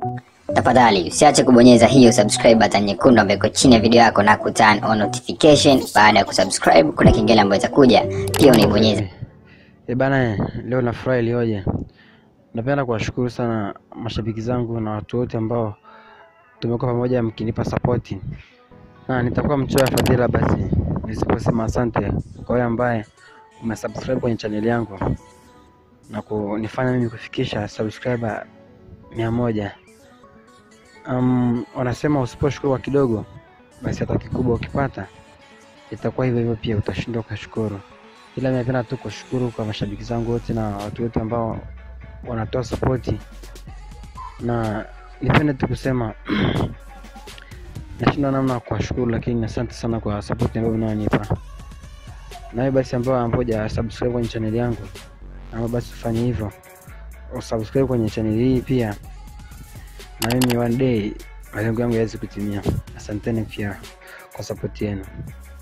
Tafadhali usiache kubonyeza hiyo subscribe button nyekundu ambayo iko chini ya video yako na kuturn on notification. Baada ya kusubscribe, kuna kengele ambayo itakuja, pia unaibonyeza. E bana, leo nafurahi ilioje. Napenda kuwashukuru sana mashabiki zangu na watu wote ambao tumekuwa pamoja mkinipa sapoti, na nitakuwa mchoyo wa fadhila basi nisiposema asante kwa wewe ambaye umesubscribe kwenye channel yangu na kunifanya mimi kufikisha subscriber mia moja. Um, wanasema usiposhukuru kwa kidogo basi hata kikubwa ukipata itakuwa hivyo hivyo, pia utashindwa ukashukuru. Ila mimi napenda tu kushukuru kwa mashabiki zangu wote na watu wote ambao wanatoa sapoti, na nipende tu kusema nashindwa namna ya kuwashukuru, lakini asante sana kwa sapoti ambayo mnaonipa. Nawe basi ambao amboja subscribe kwenye channel yangu, ama basi ufanye hivyo, usubscribe kwenye channel hii pia, na mimi one day malengo yangu yaweze kutimia. Asanteni pia kwa sapoti yenu.